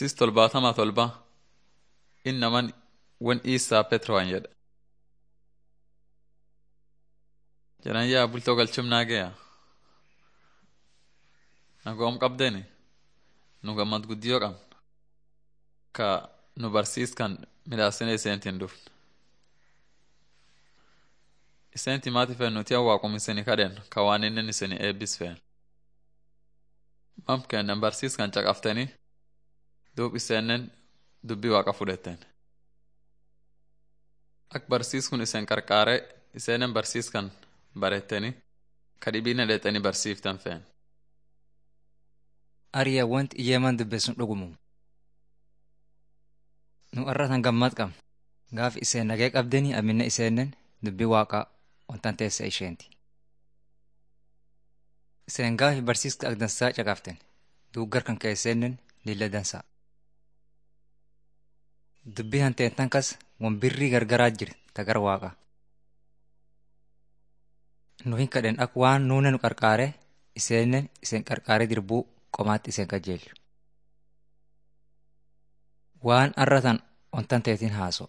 Barsiis tolbaatamaa tolba innaman wan Iisaa Petrowaan jedha. Jedhan yaa bultoo galchumnaa gaya. Nagoom qabdeni nu gammad guddiyoo qabna. Ka nu barsiiskan midhaasine iseentiin dhufne. Iseenti maati fe'en nuti waaqum isini kadhen ka waan inni isini eebbis fe'en. Mam kennan barsiiskan caqaftanii duub iseenen dubbii waaqa fudhetten. Ak barsiiskun isen qarqaare iseenen barsiiskan barettanii ka dhibiine dheexanii barsiiftan fe'en. Ariyaa wanti iyyeemaan dubbeessun dhugumum. Nu irratan gammad qabna. Gaaf iseen nagee qabdeni amminne iseenen dubbii waaqaa wantan teessa isheenti. Iseen gaafi barsiiska ak dansaa caqaften duuggar kan keesseenen lilla dansaa. Dubbii hanteettan kas wan birrii gargaraa jiri tagar waaqaa. Nu hin kadhen ak waan nuune nu qarqaare iseenen iseen qarqaaree dirbuu qomaatti iseen qajeelchu. Waan arratan wantan teetiin haaso.